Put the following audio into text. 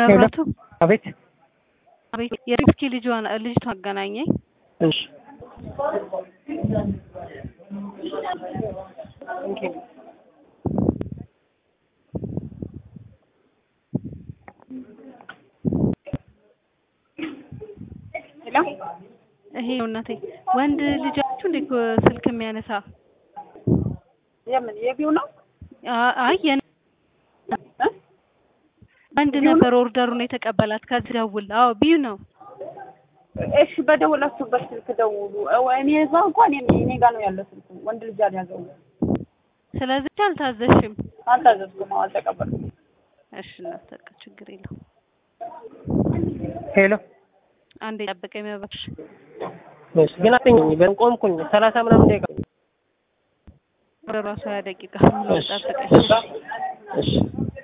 መብራቱ አቤት አቤት የሪስኪ ልጇን ልጅቷ አገናኘኝ። እሺ ይሄ ነው እናቴ። ወንድ ልጃችሁ እንዴ ስልክ የሚያነሳ? የምን የቢው ነው? አ- አይ የኔ ወንድ ነበር ኦርደሩን የተቀበላት ከዚህ ደውል። አዎ ቢዩ ነው። እሺ በደወላችሁበት ስልክ ደውሉ። እኔ እዛ እንኳን እኔ እኔ ጋር ነው ያለው ስልኩ። ወንድ ልጅ አልያዘውም። ስለዚህ አልታዘሽም። አልታዘዝኩም፣ አልተቀበልኩም። እሺ እናት በቃ ችግር የለውም። ሄሎ አንዴ ጠብቀኝ እባክሽ። እሺ ግን አትኝኝ በን ቆምኩኝ ሰላሳ ምናምን ደቂቃ ወደ ራሱ ሀያ ደቂቃ እሺ ጠብቀኝ። እሺ እሺ